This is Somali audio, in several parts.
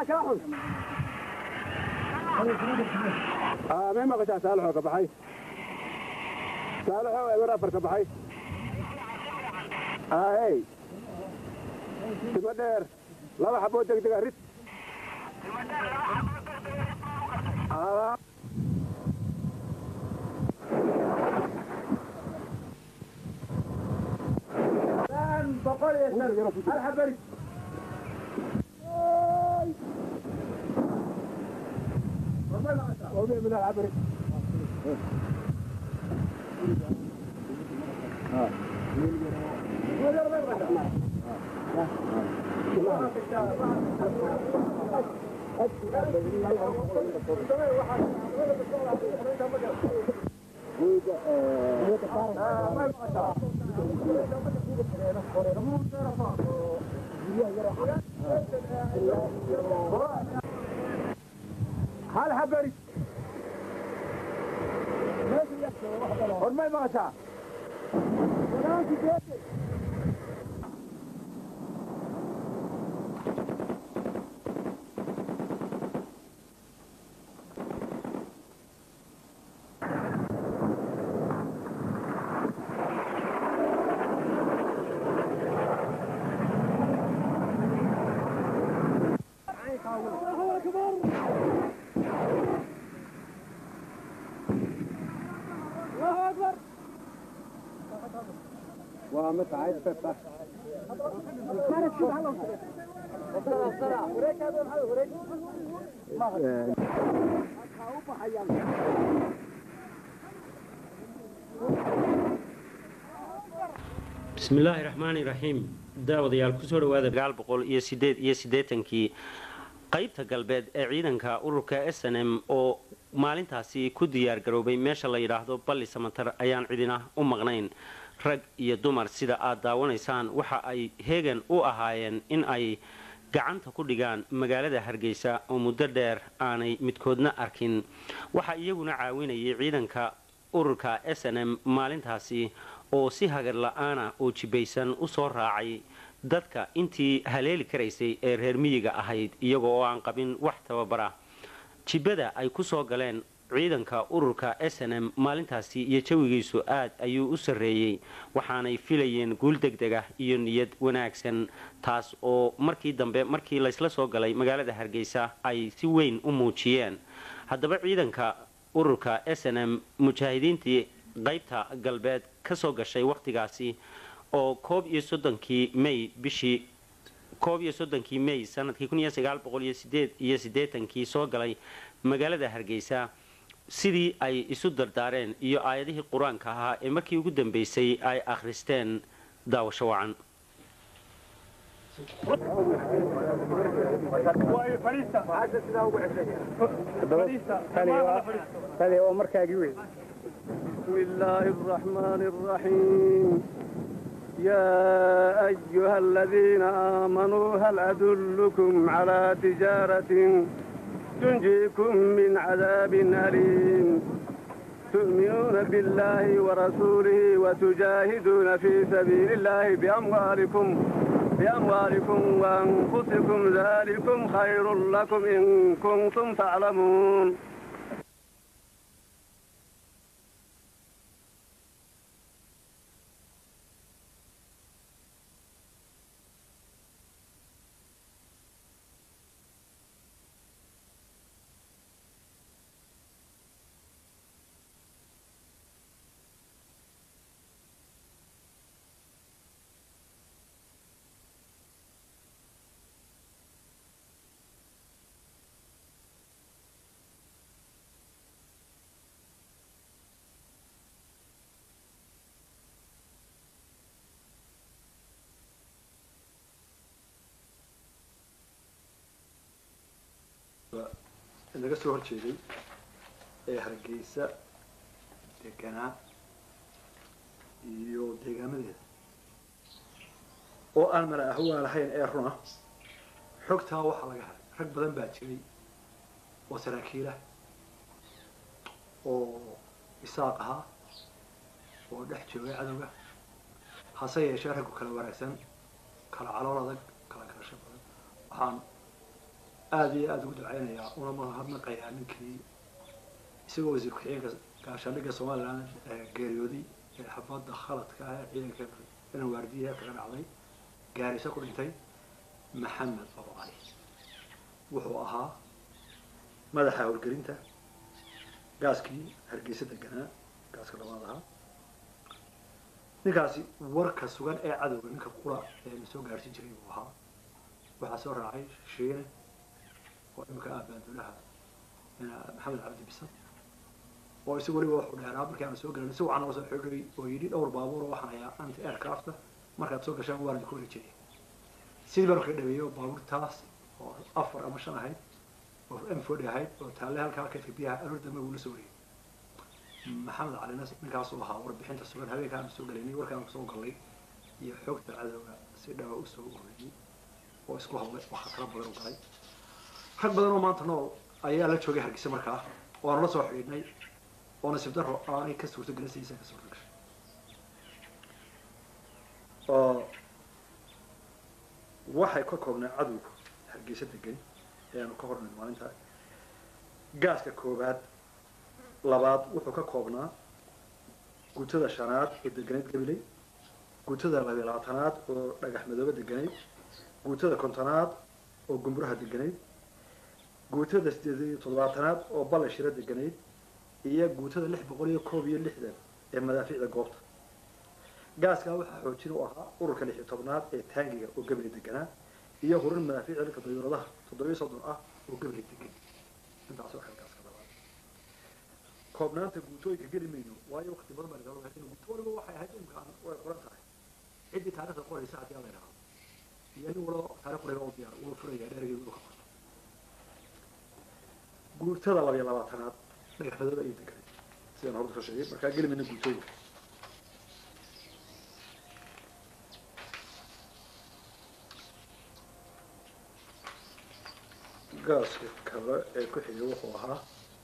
may maqashaa saalaxoo ka baxay saalaxoo eber afar ka baxay ahey timo dheer laba xaboo degdega rid boqol iyo shan hal xabari من العبري هل حبري hormay maqashaa ومتعب فتح bismi illaahi raxmaani raxiim daawadayaal kusoo dhawaada sagaal boqol iyo sideed iyo siddeetankii qaybta galbeed ee ciidanka ururka s n m oo maalintaasi ku diyaar garoobay meesha la yidhaahdo balli samatar ayaan cidina u maqnayn rag iyo dumar sida aad daawanaysaan waxa ay heegan u ahaayeen in ay gacanta ku dhigaan magaalada hargeysa oo muddo dheer aanay midkoodna arkin waxaa iyaguna caawinayay ciidanka ururka s n m maalintaasi oo si hagar la-aana oo jibaysan u soo raacay dadka intii haleeli karaysay ee reer miyiga ahayd iyaga oo aan qabin wax tababara jibada ay ku soo galeen ciidanka ururka s n m maalintaasi iyo jawigiisu aad ayuu u sarreeyey waxaanay filayeen guul degdeg ah iyo niyad wanaagsan taas oo markii dambe markii laysla soo galay magaalada hargeysa ay si weyn u muujiyeen haddaba ciidanka ururka s n m mujaahidiintii qaybta galbeed ka soo gashay wakhtigaasi oo koob iyo soddonkii may bishii koob iyo soddonkii may sanadkii kun iyo sagaal boqol iyo sideed iyo siddeetankii soo galay magaalada hargeysa sidii ay isu dardaareen iyo aayadihii qur-aanka ahaa ee markii ugu dambeysay ay akhristeen daawasho wacan بسم الله الرحمن الرحيم يا أيها الذين آمنوا هل أدلكم على تجارة تنجيكم من عذاب أليم تؤمنون بالله ورسوله وتجاهدون في سبيل الله بأموالكم بأموالكم وأنفسكم ذلكم خير لكم إن كنتم تعلمون naga soo horjeeday ee hargeysa deganaa iyo deegaamadeeda oo aan mala ahwaa lahayn ee runa xogtaa waxaa laga helay rag badan baa jiray oo saraakiilah oo isaaq ahaa oo dhex joogay cadowga hase yeeshee raggu kala wanaagsan kala calool adag kala garasho badan waxaan aada iyo aada ugu ducaynayaa una mahadnaqayaa ninkii isagoo wasiir ku-xigeenka gaashaandhigga somaliland geeriyooday ee xabadda khaladka ah ee ciidanka inan waardiyaha kaga dhacday gaarisa ku dhintay maxamed abo cali wuxuu ahaa madaxa howlgelinta gaaskii hargeysa deganaa gaaska labaad ahaa ninkaasi warka sugan ee cadowga ninka qura ee la soo gaarsiin jiray buu ahaa waxaa soo raacay shiine oo imika ah baanduulaha maxamed cabdi bisan oo isagu weliba wuxuu dheeraa markii aan soo galan isagu waxaa noo soo xidhay oo yidhi dhowr baabuur oo waxaan hayaa anti aircrafta markaad soo gashaan waan idinku wareejinaya sidii baan kaga dhaweeyey oo baabuurtaas oo afar ama shan ahayd oo m forty ahayd oo taalle halkaa kaydka biyaha aroor dambe buu la soo wariyey maxamed calina ninkaasuu ahaa warbixinta sugan habeenka aan soo galaynay warkaan soo galay iyo xoogta cadowga si dhawa usoo ururiyey oo isku hawlay oo khataro badan u galay rag badan oo maanta nool ayaa la joogay hargeysa markaa waanu la soo xidhiidhnay oo nasiib daro aanay ka suurto gelin sidiisa ka suurto gashay oo waxay ka koobnaa cadowga hargeysa degan ee aanu ka hornayn maalinta gaaska koobaad labaad wuxuu ka koobnaa guutada shanaad oo deganeyd gabiley guutada labiyo labaatanaad oo dhagax madoobe deganeyd guutada kontonaad oo gumburaha deganeyd guutada sideed iyo toddobaatanaad oo balle shiro deganeyd iyo guutada lix boqol iyo koob iyo lixdan ee madaafiicda goobta gaaskaa waxaa xoojin u ahaa ururka lix iyo tobnaad ee taangiga oo gabiley deganaa iyo hurin madaafiicda dhanka dayuuradaha toddobiyo soddon ah oo gabiley degan intaas waxay gaaska labaad koobnaanta guutooyinka geli mayno waayo waqti badan baa lagaa wadaa guuto waliba waxay ahayd imkaan way qoran tahay ciddii taarikhda qoraysa haddii alla yidhahdo iyo nin walo taarikh qorayba u diyaar wuu furaya dheergeedu uu ka qorto guutada labiyo labaatanaad dhagax madoobe ayay deganay sidaan horta ka sheegay markaa geli mayno guutooyinka gaaska kale ee ku xigay wuxuu ahaa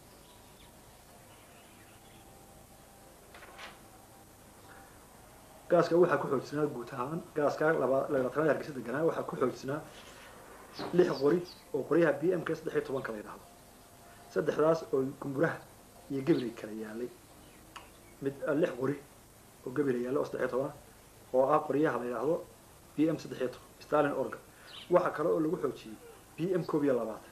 gaaska waxaa ku xoojisnaa guud ahaan gaaska laba labaatanaad hargeysa deganaa waxaa ku xoojisnaa lix qori oo qoryaha b m k saddex iyo tobanka la yidhahdo saddexdaas oo gumburaha iyo gabilay kala yaalay mid lix qori oo gabila yaalla oo saddex iyo toban oo ah qoryaha la yidhaahdo b m saddex iyo toban stalin orga waxaa kale oo lagu xoojiyey b m koob iyo labaatan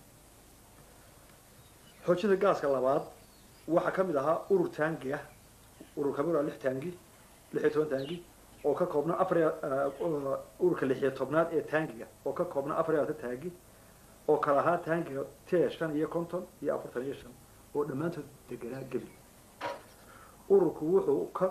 xoojinta gaaska labaad waxaa ka mid ahaa urur taangi ah urur kamid ah lix taangi lix iyo toban taangi oo ka koobna afar ururka lix iyo tobnaad ee taangiga oo ka koobna afar iyo labaatan taangi oo kala ahaa taangiga t shan iyo konton iyo afartan iyo shan oo dhammaantood deganaa gebi ururku wuxuu ka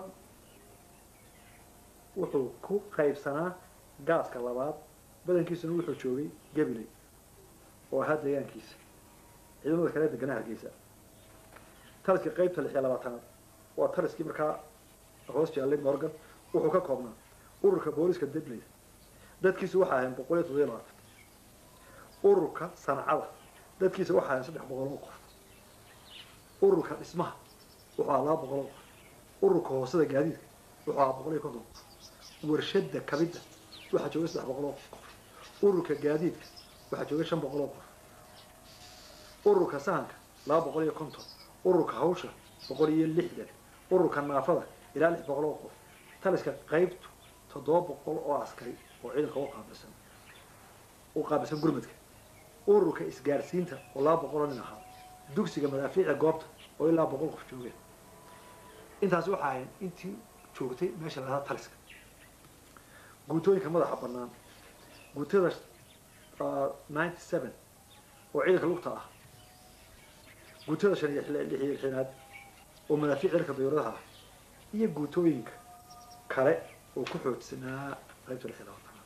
wuxuu ku qaybsanaa gaaska labaad badankiisuna wuxuu joogay gabiley oo ahaa deegaankiisa ciidamada kale deganaa hargeysa taliskii qaybta lix iyo labaatanaad waa taliskii markaa hoos jaallay morgan wuxuu ka koobnaa ururka booliska debley dadkiisu waxaa ahayn boqol iyo toddobiyo labaatan ururka sancada dadkiisa waxaa ahayn saddex boqol oo qof ururka dhismaha wuxuu ahaa laba boqol oo qof ururka hoosada gaadiidka wuxuu ahaa boqol iyo konton qof warshada kabidda waxaa joogay saddex boqol oo qof ururka gaadiidka waxaa joogay shan boqol oo qof ururka sahanka laba boqol iyo konton ururka hawsha boqol iyo lixdan ururka naafada ilaa lix boqol oo qof taliska qaybtu toddoba boqol oo askari oo ciidanka u qaabilsan u qaabilsan gurmadka ururka isgaarsiinta oo laba boqol oo nin ahaa dugsiga madaafiica goobta oo ilaa boqol qof joogeen intaasi waxa ahayn intii joogtay meesha la lahaa taliska guutooyinka madaxa bannaan guutada ninety seven oo ciidanka lugta ah guutada shan iyo lix iyo lixinaad oo madaafiic ciidanka dayuuradaha ah iyo guutooyinka kale oo ku xoojsanaa qaybta lix iyo labaatanaad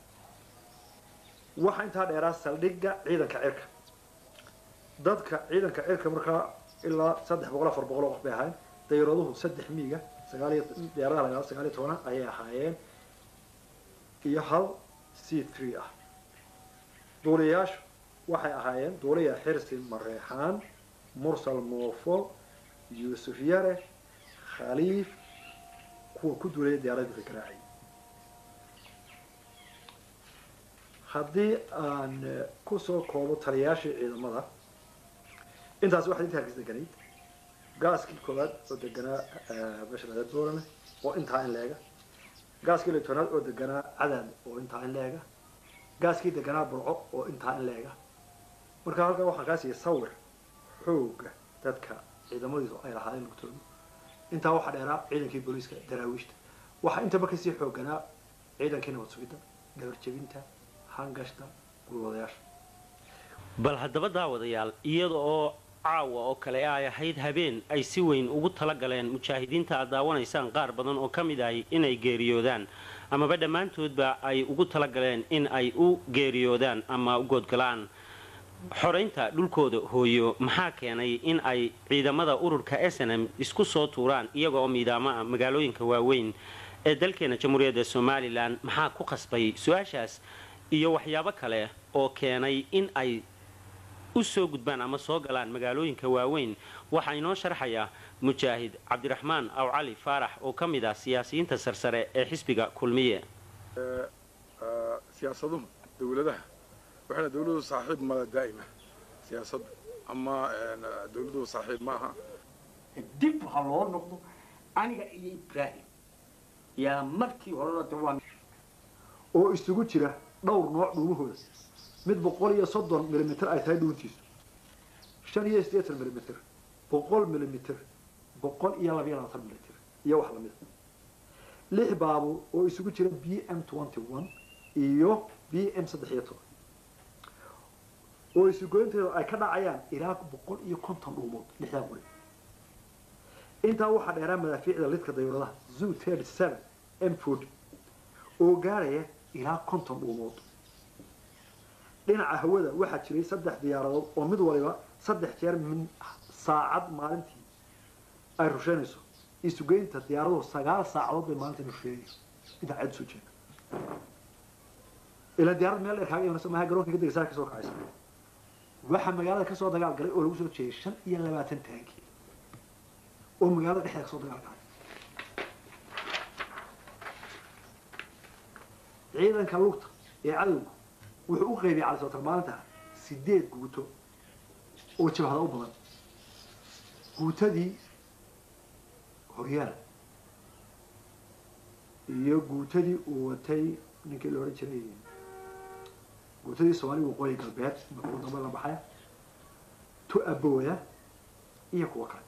waxaa intaa dheeraa saldhigga ciidanka cirka dadka ciidanka cirka markaa ilaa saddex boqol afar boqol oo qof bay ahayn dayuuraduhu saddex miiga sagaal iyo diyaaradaha la yidhahdo sagaal iyo tobana ayay ahaayeen iyo hal c three ah duuliyayaashu waxay ahaayeen duuliya xirsi mareexaan mursal moofo yuusuf yare khaliif kuwa ku duulaya diyaaradda ka garaacay haddii aan eh, kusoo koobo taliyayaashii ciidamada intaas waxaa inta hargis deganayd gaaskii koowaad oo deganaa eh, meesha laga doorame oo intaa in leega gaaskii litoonaad oo deganaa cadaad oo intaa in leega gaaskii deganaa burco oo intaa in leega marka halkaa waxaan kaa siiyay sawir xooga dadka ciidamadiisu ay lahaayeen lugtoodu intaa waxaa dheeraa ciidankii booliiska daraawiishta waxaa intaba kasii xooganaa ciidankii nabad sugidda dhabarjebinta hangashta gulwadayaasha bal haddaba daawadayaal iyada oo caawa oo kale ay ahayd habeen ay si weyn ugu talagaleen mujaahidiinta aad daawanaysaan qaar badan oo ka mid ahi inay geeriyoodaan amaba dhammaantoodba ay ugu talagaleen in ay u geeriyoodaan ama u goodgalaan xoraynta dhulkooda hooyo maxaa keenay in ay ciidamada ururka snm isku soo tuuraan iyaga oo miidaamo ah magaalooyinka waaweyn ee dalkeena jamhuuriyadda somalilan maxaa ku qasbay su-aashaas iyo waxyaabo kale oo keenay in ay u soo gudbaan ama soo galaan magaalooyinka waaweyn waxaa inoo sharxaya mujaahid cabdiraxmaan aw cali faarax oo ka mid ah siyaasiyiinta sarsare ee xisbiga kulmiye siyaasaduhu dawladaha waxayna dawladuhu saaxiib mala daa'ima siyaasadu ama dawladuhu saaxiib ma aha dib ha loo noqdo aniga iyo ibraahim yaa markii horena de waan oo isugu jira dhowr nooc dhuumahooda mid boqol iyo soddon milimitir ay tahay dhuuntiisu shan iyo siddeetan milimitir boqol milimitir boqol iyo labayo labaatan milimitir iyo wax lamida lix baabuur oo isugu jira b m twenty one iyo b m saddex iyo toban oo isugoynteeda ay ka dhacayaan ilaa boqol iyo konton dhuumood lixdaa guri intaa waxaa dheeraa madaafiicda lidka dayuuradaha zoo thirty seven m forty oo gaaraya ilaa konton dhuumood dhinaca hawada waxaa jiray saddex diyaaradood oo mid waliba saddex jeer min saacad maalintii ay rusheynayso isugeynta diyaaraduhu sagaal saacadood bay maalintii rusheynayso intaa cad soo jeeda ilaa diyaarad meel dheer kaaga imanaysa maaha garoonka kadega saa kasoo kacaysa waxaa magaalada kasoo dagaal galay oo lagu soo jeeyay shan iyo labaatan taanki oo magaalada dhexdeeda kasoo dagaal galay ciidanka lugta ee cadowga wuxuu u qaybiyay cali sootar maalinta sideed guuto oo jabhada u badan guutadii horyaal iyo guutadii uu watay ninkii la odhan jiray guutadii soomaaliya waqooyi galbeed markuu dambe la baxay tu abooya iyo kuwa kale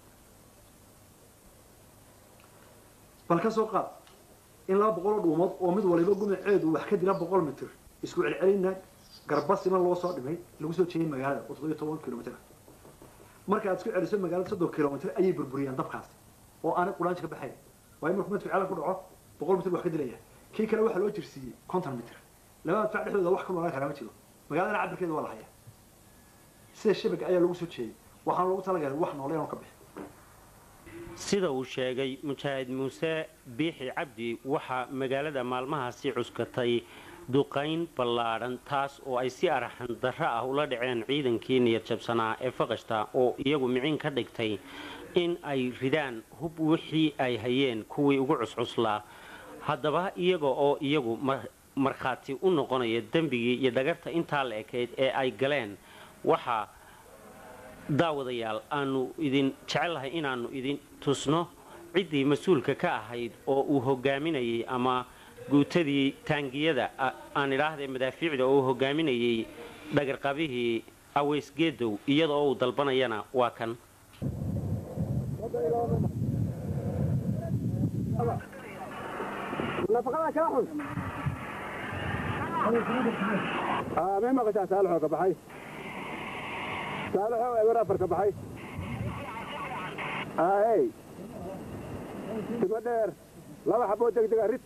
bal ka soo qaad in laba boqol oo dhuumood oo mid waliba gumaceedu wax ka dila boqol mitir isku celcelinna garbasima loo soo dhimay lagu soo jeeyay magaalada oo toddobiyo toban kilomitr marka aad isku celiso magaalada soddon kilomitr ayay burburiyaan dabkaas oo aanay quraanji ka baxayn waayo markuu madfic cala ku dhaco boqol mitr wax ka dilaya kii kale waxaa loo jirsiiyey konton mitr laba madfac dhexdooda wax ka noolaan karaa ma jiro magaaladana cabirkeeda waa la hayaa sida shabaga ayaa lagu soo jeeyay waxaana loogu talagalay wax nooleen oo ka bixi sida uu sheegay mujaahid muuse biixi cabdi waxaa magaalada maalmahaasi cuskatay duqayn ballaadhan taas oo ay si araxan darro ah ula dhaceen ciidankii niyad jabsanaa ee faqashta oo iyagu micin ka dhigtay in ay ridaan hub wixii ay hayeen kuwii ugu cuscuslaa haddaba iyaga oo iyagu markhaati u noqonaya dembigii iyo dhagarta intaa la ekayd ee ay galeen waxaa daawadayaal aanu idin jecellahay inaannu idin tusno ciddii mas-uulka ka ahayd oo uu hogaaminayay ama guutadii taangiyada aan idhaahdee madaafiicda oo uu hogaaminayay dhagarqabihii aweysgeedow iyada oo uu dalbanayana waa kan may maqashaa saalixoo ka baxay saalixoo eber afar ka baxay aey timo dheer laba xaboo degdega rid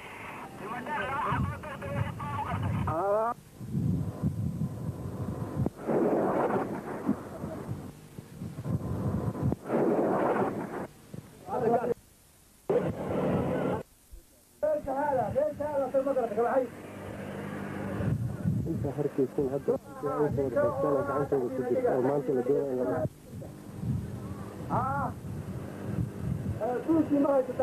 inta harkaysan hadda ay soo raxaystaan gacantooda ku jirta oo maanta la doonaya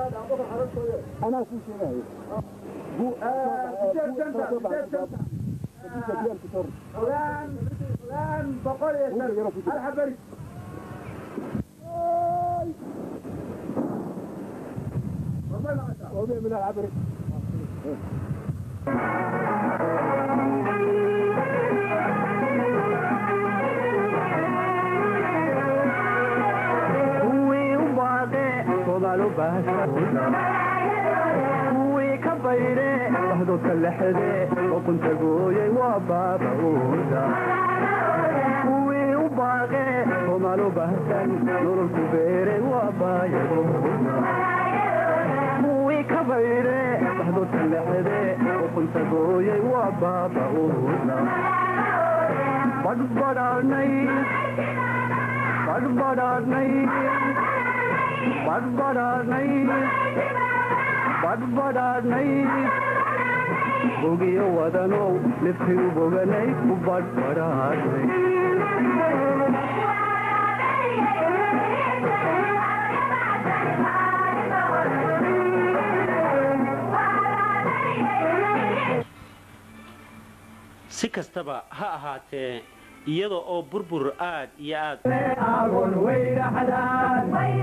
anaa kuu sheegayo kuwii u baaqe soomaal u baahshahuda kuwii ka bayre waxdoodka lexde oqunta gooyay waa baabauda kuwii u baaqe soomaal u baahsan nololku beere waa baayaguda kuwii ka bayre waxdoodka lexde oqunta gooyay waa baabauda badhbadhaanay badhbadhaanay badhbadhaanay badhbadhaanay bogiyo wadanow nifkii u boganay ku badhbadhaanay si kastaba ha ahaatee iyada oo burbur aad iyo aad agon weyraxdaan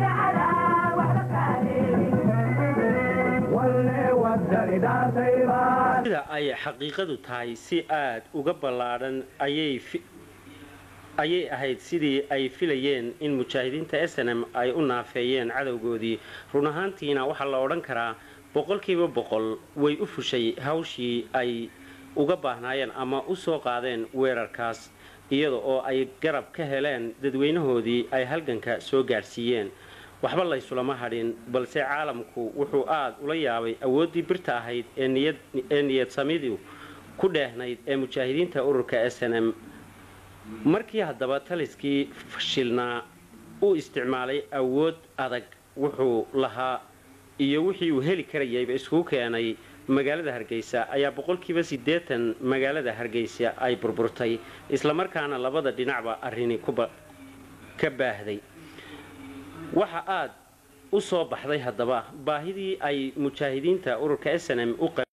walle wadani dhaartaybaan sida ay xaqiiqadu tahay si aad uga ballaadhan ayay fi- ayay ahayd sidii ay filayeen in mujaahidiinta snm ay u naafeeyeen cadowgoodii run ahaantiina waxaa la odhan karaa boqolkiiba boqol way u fushay hawshii ay uga baahnaayeen ama u soo qaadeen weerarkaas iyada oo ay garab ka heleen dadweynahoodii ay halganka soo gaadhsiiyeen waxba laysulama hadhin balse caalamku wuxuu aad ula yaabay awooddii birta ahayd ee niyad ee niyad samidu ku dheehnayd ee mujaahidiinta ururka s n m markii haddaba taliskii fashilnaa u isticmaalay awood adag wuxuu lahaa iyo wixii uu heli karayayba iskugu keenay magaalada hargeysa ayaa boqolkiiba siddeetan magaalada hargeysa ay burburtay islamarkaana labada dhinacba arrini kuba ka baahday waxa aad u soo baxday haddaba baahidii ay mujaahidiinta ururka s n m u